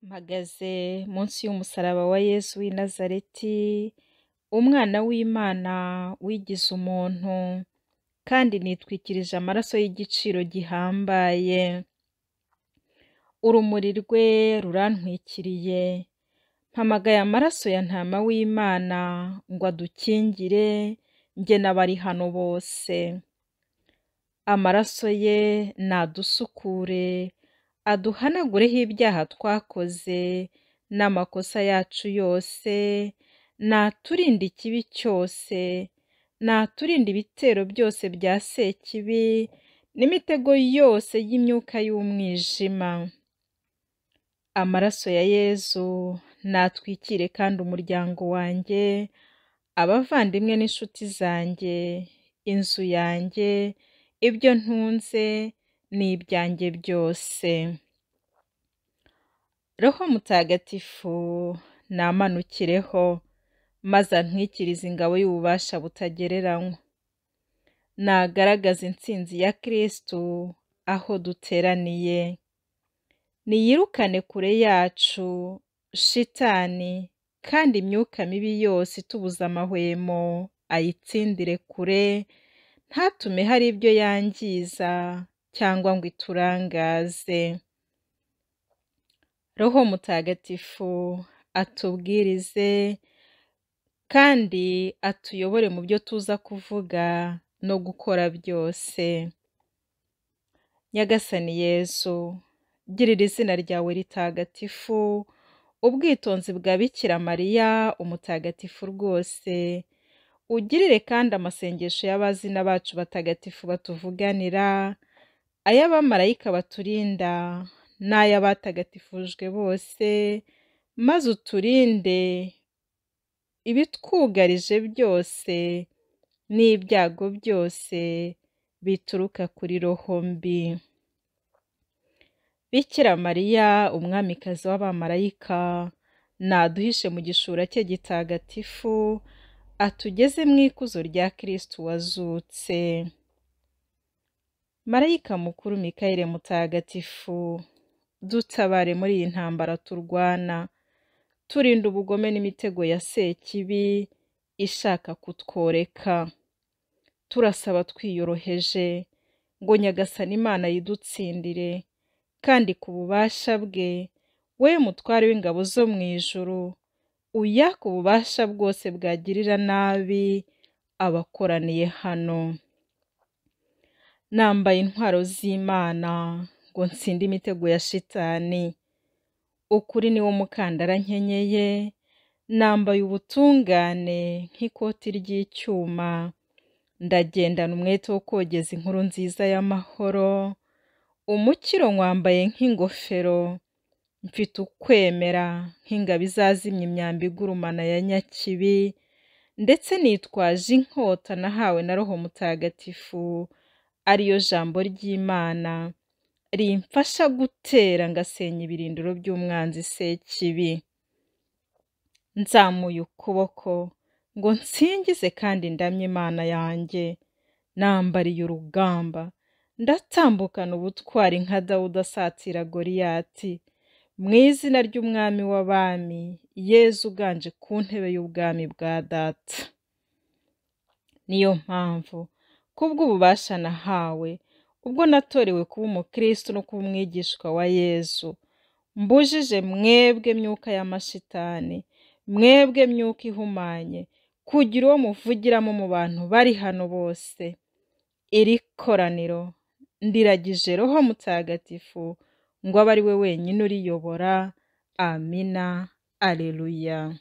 Mpagaze munsi y'umusaraba wa Yezu w'i Nazareti, umwana w'Imana wigize umuntu, kandi nitwikirije amaraso y'igiciro gihambaye. Urumuri rwe rurantwikiriye, mpamagaye amaraso ya Ntama w'Imana ngo adukingire jye n'abari hano bose. Amaraso ye nadusukure, aduhanagureho ibyaha twakoze n'amakosa yacu yose, naturinde ikibi cyose, naturinde ibitero byose bya Sekibi n'imitego yose y'imyuka y'umwijima. Amaraso ya Yezu natwikire kandi umuryango wanjye, abavandimwe n'inshuti zanjye, inzu yanjye, ibyo ntunze n'ibyanjye byose. Roho Mutagatifu nampanukireho, maze antwikirize ingabo y'ububasha butagereranywa. Nagaragaze intsinzi ya Kristu aho duteraniye. Niyirukane kure yacu shitani, kandi imyuka mibi yose itubuza amahwemo ayitsindire kure, ntatume hari ibyo yangiza cyangwa ngo iturangaze. Roho Mutagatifu atubwirize kandi atuyobore mu byo tuza kuvuga no gukora byose. Nyagasani Yezu, girira izina ryawe ritagatifu ubwitonzi bwa Bikira Mariya umutagatifu rwose, ugirire kandi amasengesho y'abazina bacu batagatifu batuvuganira, ay'abamarayika baturinda n'ay'abatagatifujwe bose, maze uturinde ibitwugarije byose n'ibyago byose bituruka kuri roho mbi. Bikira Mariya umwamikazi w'abamarayika, naduhishe mu gishura cye gitagatifu, atugeze mu ikuzo rya Kristu wazutse. Marayika mukuru Mikayire mutagatifu, dutabare muri iyi ntambara turwana, turinde ubugome n'imitego ya Sekibi ishaka kutworeka. Turasaba twiyoroheje ngo Nyagasani Imana yidutsindire, kandi ku bubasha bwe, we mutware w'ingabo zo mu ijuru, uyake ububasha bwose bwagirira nabi abakoraniye hano. Nambaye intwaro z'Imana ngo ntsinde imitego ya shitani. Ukuri ni wo mukandara nkenyeye, nambaye ubutungane nk'ikoti ry'icyuma, ndagendana umwete wo kogeza inkuru nziza y'amahoro, umukiro nywambaye nk'ingofero, mfite ukwemera nk'ingabo izazimya imyambi igurumana ya Nyakibi, ndetse nitwaje inkota nahawe na Roho Mutagatifu, ariyo jambo ry'Imana, rimfasha gutera ngasenya ibirindiro by'umwanzi Sekibi. Nzamuye ukuboko ngo nsingize kandi ndamye Imana yanjye, nambariye urugamba, ndatambukana ubutwari nka Dawudi asatira Goliyati, mu izina ry'Umwami w'Abami, Yezu uganje ku ntebe y'ubwami bwa Data. Niyo mpamvu, kubw'ububasha nahawe, ubwo natorewe kuba umukristo no kuba umwigishwa wa Yezu, mbujije mwebwe myuka y'amashitani, mwebwe myuka ihumanye, kugira uwo muvugiramo mu bantu bari hano bose. Iri koraniro ndiragije Roho Mutagatifu ngo abe ari we wenyine uriyobora, amina, aleluya.